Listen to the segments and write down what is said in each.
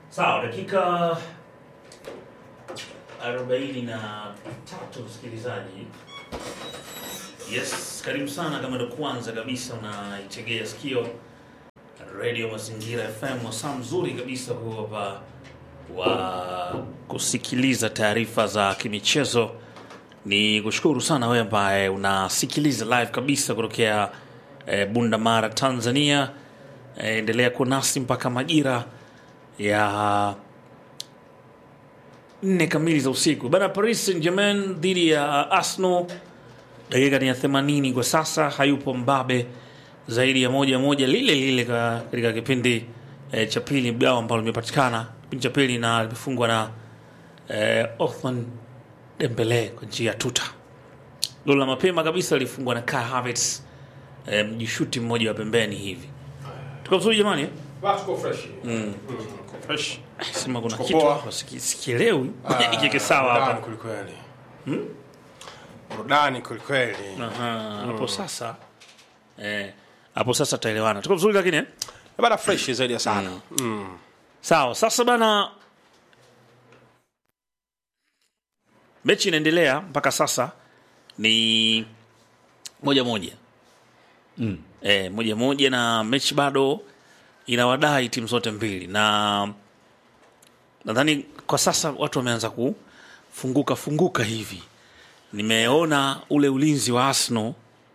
Sawa, dakika arobaini na tatu msikilizaji. Yes, karibu sana kama ndo kwanza kabisa unaitegea sikio Radio Mazingira FM, wasaa mzuri kabisa huu hapa wa kusikiliza taarifa za kimichezo. Ni kushukuru sana wewe ambaye unasikiliza live kabisa kutokea eh, Bunda Mara, Tanzania. Eh, endelea kuwa nasi mpaka majira ya nne kamili za usiku. Bana, Paris Saint-Germain dhidi ya Arsenal, dakika ni ya 80 kwa sasa. Hayupo mbabe zaidi ya moja moja lile lile ka- katika kipindi eh, cha pili, bao ambalo limepatikana kipindi cha pili na limefungwa na eh, Othman Dembele kwa njia ya tuta. Goli la mapema kabisa lilifungwa na Kai Havertz eh, mjishuti mmoja wa pembeni hivi. Tuko vizuri jamani eh? Basi tuko fresh. Mm. Tuko fresh. Sema kuna Tuko kitu poa. hapa siki- sikielewi. Ah, Ikiweke sawa burudani hapa. kwelikweli. Burudani kwelikweli. Aha, hapo sasa eh, hapo sasa tutaelewana. Tuko vizuri lakini eh? Bana fresh zaidi ya sana. Mm. Sawa, sasa bana, mechi inaendelea mpaka sasa ni moja moja mm. E, moja moja na mechi bado inawadai timu zote mbili, na nadhani kwa sasa watu wameanza kufunguka funguka hivi. Nimeona ule ulinzi wa Arsenal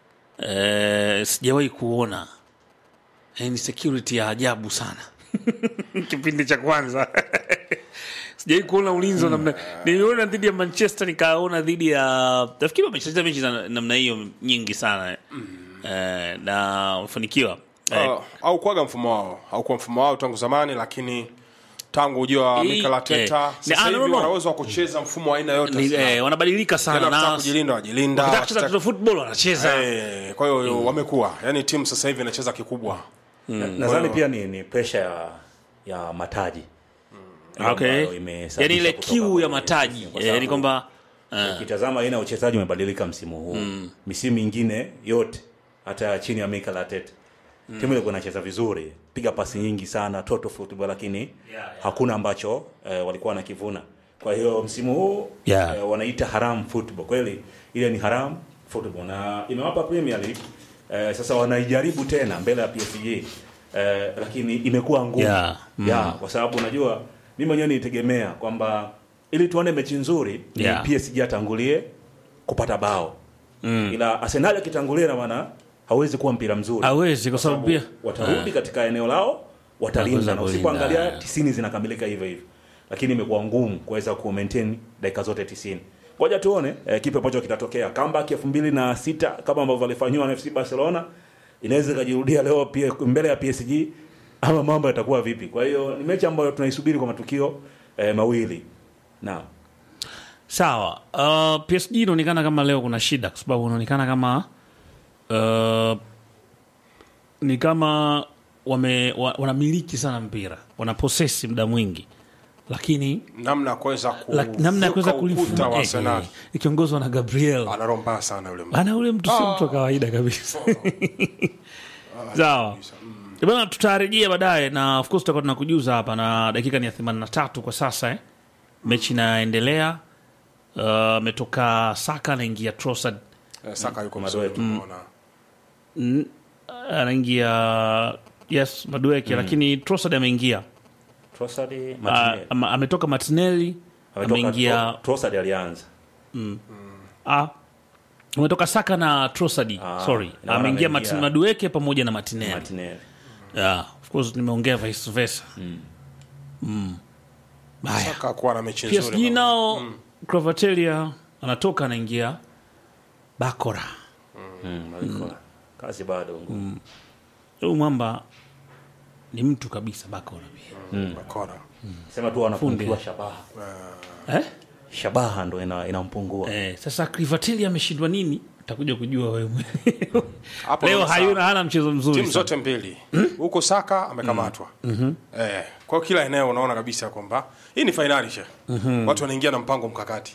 e, sijawahi kuona e, ni security ya ajabu sana kipindi cha kwanza sijai kuona ulinzi wa namna niliona dhidi ya manchester nikaona dhidi ya nafikiri wamecheza mechi za namna hiyo nyingi sana eh, na wamefanikiwa eh, Uh, au kuaga mfumo wao. Haukuwa mfumo wao tangu zamani lakini tangu ujio wa Hii- Mikel Arteta eh, sasa ni- ah, no, hivi no, no. wana uwezo wa kucheza mfumo wa aina yote. ni, sasa. eh, wanabadilika Tena sana wakitaka na kujilinda wajilinda. wakitaka kucheza wakitaka- toto football wanacheza Eh, kwa hiyo wamekuwa. Yaani timu sasa hivi inacheza kikubwa. nadhani pia ni, ni presha ya, ya mataji Ile okay. ambayo imesababisha yani ile kutoka kiu ya kwenye mataji msimu, kwa eh, yani sababu kwamba eh, ukitazama aina ya uchezaji umebadilika msimu huu misimu mingine yote hata chini ya Mikel Arteta timu ilikuwa inacheza vizuri piga pasi nyingi sana total football lakini yeah. hakuna ambacho eh, walikuwa wanakivuna kwa hiyo msimu huu Yeah. eh, wanaita haram football kweli ile ni haram football na imewapa Premier League eh, sasa wanaijaribu tena mbele ya PSG eh, lakini imekuwa ngumu Yeah. Mm. yeah, kwa sababu unajua mimi mwenyewe nilitegemea kwamba ili tuone mechi nzuri ni Yeah. PSG atangulie kupata bao mm. ila Arsenal akitangulia na maana hawezi kuwa mpira mzuri hawezi kwa sababu pia watarudi katika eneo lao watalindwa Wataweza na kulinda. usipoangalia tisini zinakamilika hivyo hivyo lakini imekuwa ngumu kuweza ku maintain dakika zote tisini ngoja tuone eh, kipi ambacho kitatokea comeback elfu mbili na sita kama ambavyo alifanyiwa na FC Barcelona inaweza ikajirudia leo pia mbele ya PSG ama mambo yatakuwa vipi kwa hiyo ni mechi ambayo tunaisubiri kwa matukio eh, mawili naam Sawa. Uh, PSG inaonekana kama leo kuna shida kwa sababu inaonekana kama uh, ni kama wame wa, wanamiliki sana mpira, wana posesi muda mwingi, lakini Namna ya kuweza la, namna ya kuweza kuvuka ukuta kulifunga wa eh, Arsenal. eh, ikiongozwa na Gabriel Ana roho mbaya sana yule mtu. ana ule mtu si mtu wa kawaida kabisa. Sawa. Bana, tutarejea baadaye na of course tutakuwa tunakujuza hapa, na dakika ni ya 83 kwa sasa eh. Mechi inaendelea. Uh, ametoka Saka anaingia Trossard Eh, Saka yuko mzuri tunaona. N- anaingia yes Madueke lakini Trossard ameingia Trossard Ah, Martinelli ama- ametoka Martinelli Ametoka ameingia Tro- Trossard alianza ah, ametoka Saka na Trossard Ah, sorry ina maana ameingia ameingia- Martin Madueke pamoja na Martinelli Martinelli yeah, of course nimeongea vice versa mm. Haya. Saka kuwa na mechi nzuri. PSG baba. nao Kvaratskhelia anatoka anaingia Bakora mm, alikuwa. kazi bado ngumu huyu mwamba ni mtu kabisa Bakora pia Bakora. sema tu wanapungiwa Fundi. shabaha eh? shabaha ndo ina, inampungua Eh, sasa Kvaratskhelia ameshindwa nini utakuja kujua wewe mwenyewe. Hapo leo unaona hayuna sawa. hana mchezo mzuri timu sana. zote mbili huko Saka amekamatwa eh, kwa hiyo kila eneo unaona kabisa kwamba hii ni fainali she watu wanaingia na mpango mkakati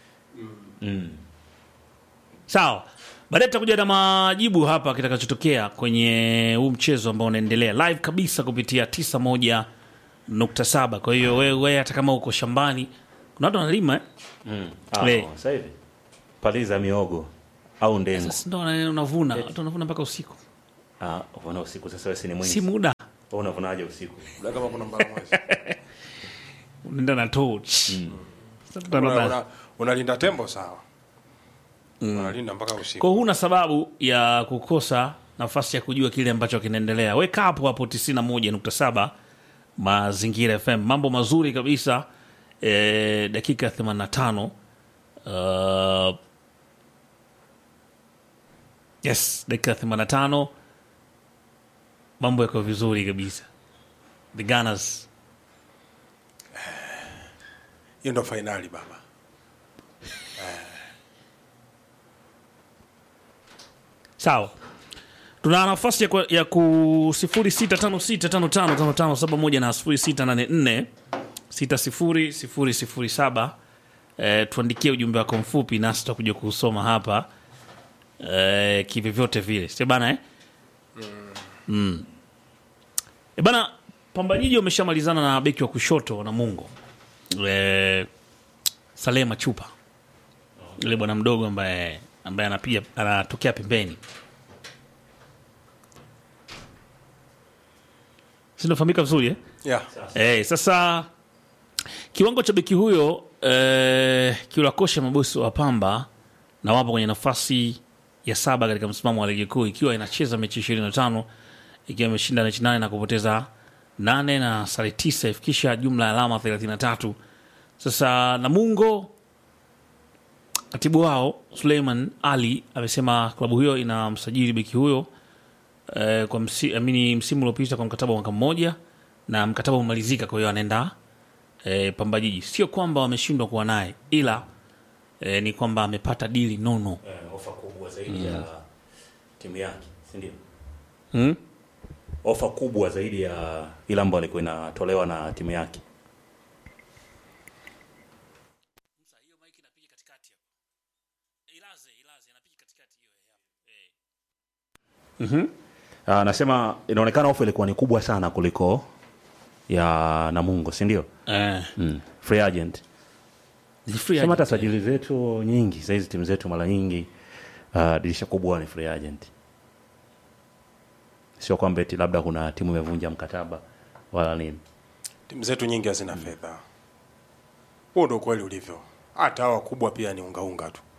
sawa baadaye tutakuja na majibu hapa kitakachotokea kwenye huu mchezo ambao unaendelea live kabisa kupitia nukta saba kwa hiyo wewe we, hata kama uko shambani kuna watu wanalima eh? Ah, Eh. sasa hivi paliza miogo au ndengu sasa ndo wana- unavuna watu wanavuna mpaka usiku ah, uvuna usiku sasa wewe si ni mwingi si muda wewe unavunaje usiku Labda kama kuna mbara mwezi unaenda na torch Sasa Una- tutaona. una- unalinda tembo sawa unalinda mpaka usiku kwa huna sababu ya kukosa nafasi ya kujua kile ambacho kinaendelea weka hapo hapo 91.7 mazingira fm mambo mazuri kabisa e, dakika 85 uh, yes dakika 85 mambo yako vizuri kabisa the Gunners hiyo ndo fainali baba sawa tuna nafasi ya, ku- ya ku 0656555571 na 0684600007 eh, tuandikie ujumbe wako mfupi nasi tutakuja kuusoma hapa eh, kivyovyote vile si bana eh? mm. E bana pambajiji wameshamalizana na beki wa kushoto na mungo eh, Saleh Machupa yule bwana mdogo ambaye ambaye anapiga anatokea pembeni sinafahamika vizuri eh? yeah. Eh, sasa kiwango cha beki huyo eh, kiwakosha mabosi wa Pamba na wapo kwenye nafasi ya saba katika msimamo wa ligi kuu ikiwa inacheza mechi 25 ikiwa imeshinda mechi nane na kupoteza nane na sare tisa ifikisha jumla ya alama 33. Sasa Namungo katibu wao Suleiman Ali amesema klabu hiyo ina msajili beki huyo eh, kwa msi, amini msimu uliopita kwa mkataba wa mwaka mmoja na mkataba umemalizika, kwa hiyo anaenda eh, Pamba Jiji. Sio kwamba wameshindwa kuwa naye, ila eh, ni kwamba amepata dili nono. eh, ofa kubwa zaidi ya timu yake si ndio Hmm? ofa kubwa zaidi ya ile ambayo ilikuwa inatolewa na timu yake Ah, anasema inaonekana ofa ilikuwa ni kubwa sana kuliko ya Namungo si ndio Eh, mm. free agent ni free sema hata agent. sajili zetu nyingi sahizi timu zetu mara nyingi uh, dirisha kubwa ni free agent sio kwamba eti labda kuna timu imevunja mkataba wala nini timu zetu nyingi hazina fedha huo ndo ukweli ulivyo hata hawa wakubwa pia ni ungaunga tu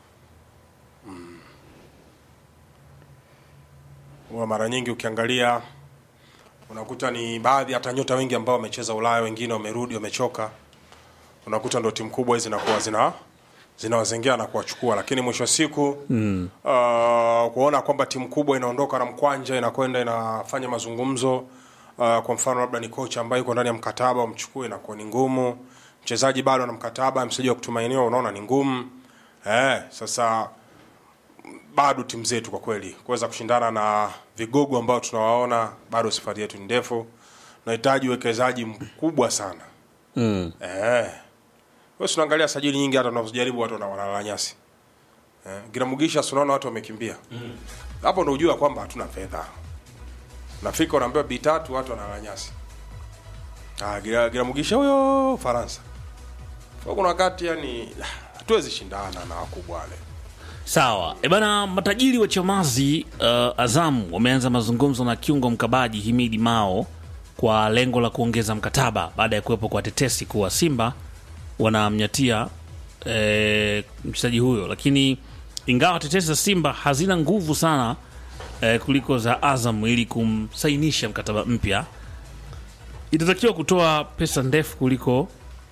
huwa mara nyingi ukiangalia unakuta ni baadhi hata nyota wengi ambao wamecheza ulaya wengine wamerudi wamechoka unakuta ndo timu kubwa hizi zinakuwa zina zinawazengea na kuwachukua lakini mwisho wa siku mm. uh, kuona kwamba timu kubwa inaondoka na mkwanja inakwenda inafanya mazungumzo uh, kwa mfano labda ni kocha ambaye yuko ndani ya mkataba umchukue inakuwa ni ngumu mchezaji bado ana mkataba mchezaji wa kutumainiwa unaona ni ngumu eh, sasa bado timu zetu kwa kweli kuweza kushindana na vigogo ambao tunawaona bado safari yetu ni ndefu tunahitaji uwekezaji mkubwa sana Mm. eh. Wewe si unaangalia sajili nyingi hata tunazojaribu watu wana- wanalala nyasi eh. Giramugisha si unaona watu wamekimbia hapo ndo ujua kwamba hatuna fedha nafika unaambiwa bi tatu watu wanalala nyasi ah, Gira- Giramugisha huyo Faransa kwa kuna wakati yani hatuwezi shindana na wakubwa wale Sawa. E bana, matajiri wa Chamazi uh, Azam wameanza mazungumzo na kiungo mkabaji Himidi Mao kwa lengo la kuongeza mkataba baada ya kuwepo kwa tetesi kuwa Simba wanamnyatia eh, mchezaji huyo, lakini ingawa tetesi za Simba hazina nguvu sana eh, kuliko za Azam ili kumsainisha mkataba mpya, itatakiwa kutoa pesa ndefu kuliko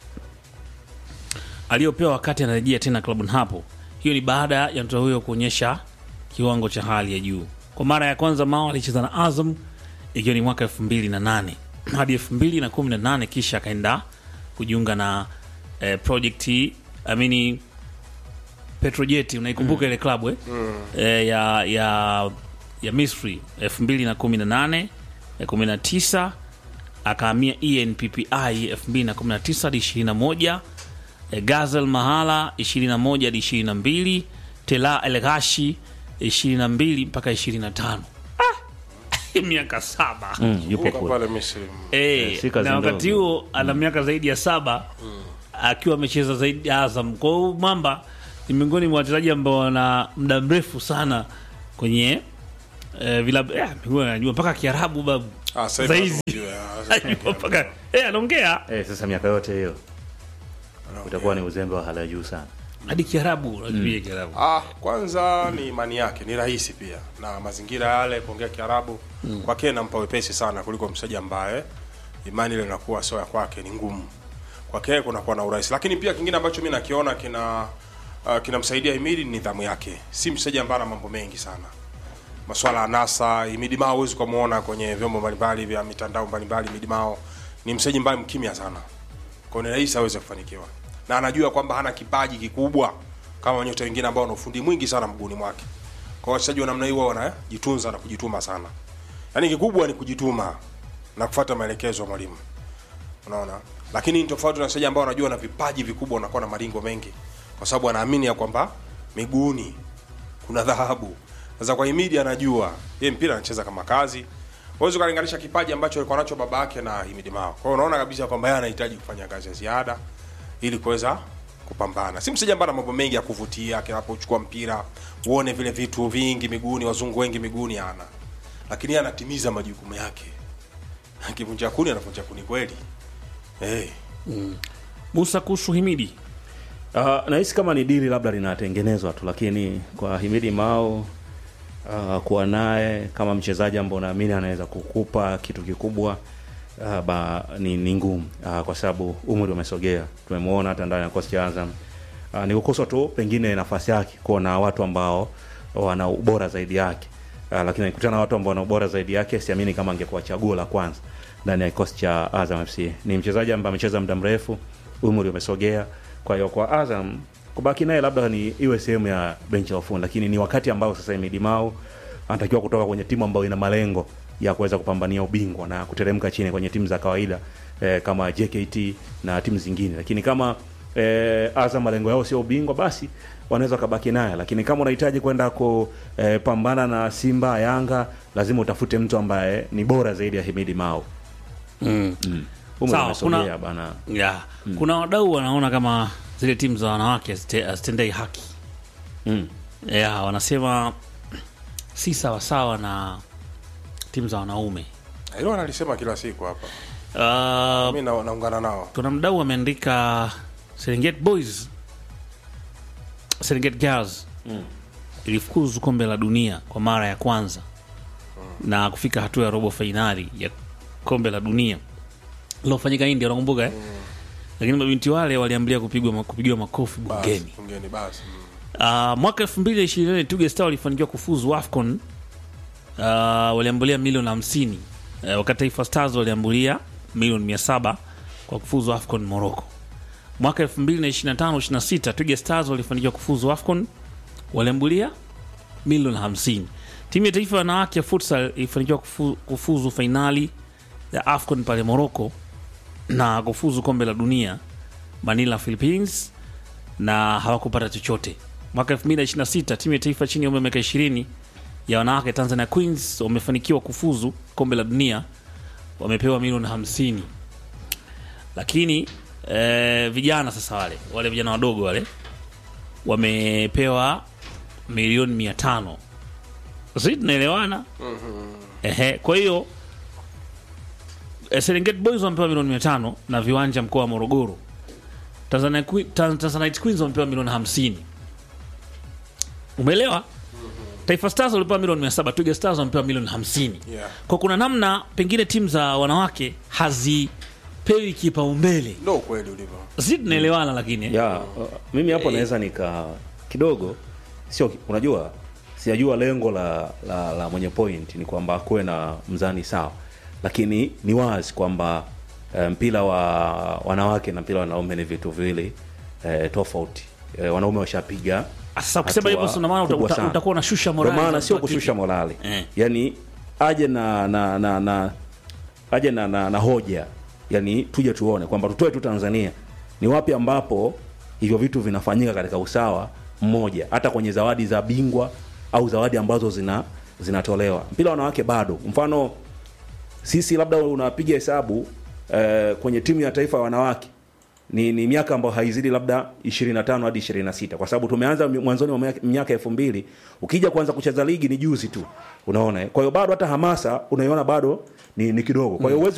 aliyopewa wakati anarejea tena klabuni hapo. Hiyo ni baada ya mtoto huyo kuonyesha kiwango cha hali ya juu. Kwa mara ya kwanza Mao alicheza na Azam ikiwa ni mwaka elfu mbili na nane hadi elfu mbili na kumi na nane kisha akaenda kujiunga na eh, project amini Petrojet, unaikumbuka ile klabu eh? Eh, ya, ya, ya Misri elfu mbili na kumi na nane eh, kumi na tisa akahamia ENPPI 2019 hadi 21 eh, Gazel Mahala 21 hadi 22 Tela El Ghashi 22 mpaka 25 miaka saba mm, yupo Kumbuka kule pale Misri. Eh, si kazi na wakati ndogo. huo ana miaka zaidi ya saba akiwa amecheza zaidi ya Azam. Kwa hiyo Mamba ni miongoni mwa wachezaji ambao wana muda mrefu sana kwenye eh, vilabu eh, mimi najua mpaka Kiarabu babu Ah, sasa hivi Saizi. lazima ujue, ah, sasa Najua mpaka eh, anaongea eh, sasa miaka yote hiyo utakuwa ni uzembe wa hali ya juu sana hadi Kiarabu unajua Kiarabu Ah, kwanza ni imani yake, ni rahisi pia na mazingira yale kuongea Kiarabu mm. kwake nampa wepesi sana kuliko mchezaji ambaye imani ile inakuwa sio ya kwake, ni ngumu kwake, kunakuwa na urahisi. Lakini pia kingine ambacho mimi nakiona kina uh, kinamsaidia Himidi ni nidhamu yake. Si mchezaji ambaye ana mambo mengi sana, maswala ya nasa. Himidi Mao huwezi kumuona kwenye vyombo mbalimbali vya mitandao mbalimbali. Himidi Mao ni mchezaji ambaye mkimya sana, kwa hiyo ni rahisi aweze kufanikiwa, na anajua kwamba hana kipaji kikubwa kama nyota wengine ambao wana ufundi mwingi sana mguuni mwake. Kwa hiyo wachezaji wa namna hiyo huwa wanajitunza na kujituma sana, yaani kikubwa ni kujituma na kufuata maelekezo ya mwalimu, unaona. Lakini ni tofauti na wachezaji ambao wanajua na vipaji vikubwa, wanakuwa na maringo mengi, kwa sababu anaamini ya kwamba miguuni kuna dhahabu. Sasa kwa Himidi anajua yeye mpira anacheza kama kazi. Huwezi ukalinganisha kipaji ambacho alikuwa nacho baba yake na Himidi Mao. Kwa hiyo unaona kabisa kwamba yeye anahitaji kufanya kazi ya ziada ili kuweza kupambana. Si mchezaji ambaye ana mambo mengi ya kuvutia, anapochukua mpira uone vile vitu vingi miguuni, wazungu wengi miguuni ana, lakini yeye anatimiza majukumu yake. Akivunja kuni anavunja kuni kweli. Eh, Musa kuhusu Himidi Uh, nahisi kama ni dili labda linatengenezwa tu, lakini kwa Himidi Mao uh, kuwa naye kama mchezaji ambao naamini anaweza kukupa kitu kikubwa uh, ba, ni, ni ngumu uh, kwa sababu umri umesogea. Tumemwona hata ndani ya kikosi cha Azam uh, ni kukosa tu pengine nafasi yake kuona watu ambao wana ubora zaidi yake uh, lakini akikutana na watu ambao wana ubora zaidi yake, siamini kama angekuwa chaguo la kwanza ndani ya kikosi cha Azam FC. Ni mchezaji ambaye amecheza muda mrefu, umri umesogea. Kwa hiyo kwa Azam kubaki naye labda ni iwe sehemu ya benchi la ufundi, lakini ni wakati ambao sasa Himidi Mao anatakiwa kutoka kwenye timu ambayo ina malengo ya kuweza kupambania ubingwa na kuteremka chini kwenye timu za kawaida eh, kama JKT na timu zingine, lakini kama eh, Azam malengo yao sio ubingwa, basi wanaweza wakabaki naye, lakini kama unahitaji kwenda kupambana na Simba, Yanga, lazima utafute mtu ambaye ni bora zaidi ya Himidi Mao. mm. Umri Sawa, umesogea kuna- bana. yeah. Kuna wadau wanaona kama zile timu za wanawake hazite- hazitendei haki Mm. yeah, wanasema si sawasawa na timu za wanaume hilo analisema kila siku hapa. uh, Mimi na, naungana nao. kuna mdau ameandika Serengeti Boys Serengeti Girls ilifukuzu kombe la dunia kwa mara ya kwanza na kufika hatua ya robo fainali ya kombe la dunia lilofanyika India, unakumbuka eh? Lakini mabinti wale waliambilia kupigwa kupigiwa makofi Basi, bungeni. Bungeni basi. Mm. Uh, mwaka 2024 Twiga Star walifanikiwa kufuzu AFCON. Uh, waliambulia milioni 50. Uh, wakati Taifa Stars waliambulia milioni 700 kwa kufuzu AFCON Morocco. Mwaka 2025-26 Twiga Stars walifanikiwa kufuzu AFCON waliambulia milioni 50. Timu ya taifa ya wanawake ya futsal ilifanikiwa kufu, kufuzu fainali ya AFCON pale Morocco na kufuzu kombe la dunia Manila Philippines na hawakupata chochote. Mwaka 2026 timu ya taifa chini ya umri wa miaka 20 ya wanawake Tanzania Queens wamefanikiwa kufuzu kombe la dunia, wamepewa milioni 50. Lakini eh, vijana sasa, wale wale vijana wadogo wale wamepewa milioni 500. Sisi tunaelewana? Ehe, kwa hiyo eh, Serengeti Boys wamepewa milioni 500 na viwanja mkoa wa Morogoro. Tanzania Que- Tan- Tanzanite Queens wamepewa milioni 50. Umeelewa? Taifa Stars walipewa milioni 700, Twiga Stars wamepewa milioni 50. Yeah. Kwa kuna namna pengine timu za wanawake hazipewi kipaumbele. Ndio ukweli ulivyo. Sisi tunaelewana lakini. ya uh, mimi hapo naweza nika kidogo sio unajua sijajua lengo la, la, la mwenye point ni kwamba kuwe na mzani sawa lakini ni wazi kwamba eh, mpira wa wanawake na mpira wa wanaume ni vitu viwili eh, tofauti eh, wanaume washapiga Sasa ukisema hivyo hatua sina maana uta- kubwa uta- sana. utakuwa unashusha Ndio morali. maana za sio mtu wa kushusha kike. morali Eh. yani aje na na na, na, aje na, na, na hoja yani tuje tuone kwamba tutoe tu Tanzania ni wapi ambapo hivyo vitu vinafanyika katika usawa mmoja hata kwenye zawadi za bingwa au zawadi ambazo zina zinatolewa mpira wa wanawake bado mfano sisi labda unapiga hesabu eh, kwenye timu ya taifa ya wanawake ni, ni miaka ambayo haizidi labda 25 hadi 26 kwa sababu tumeanza mi- mwanzoni mwa miaka- miaka elfu mbili ukija kuanza kucheza ligi ni juzi tu unaona eh? kwa hiyo bado hata hamasa unaiona bado ni, ni kidogo kwa hiyo huwezi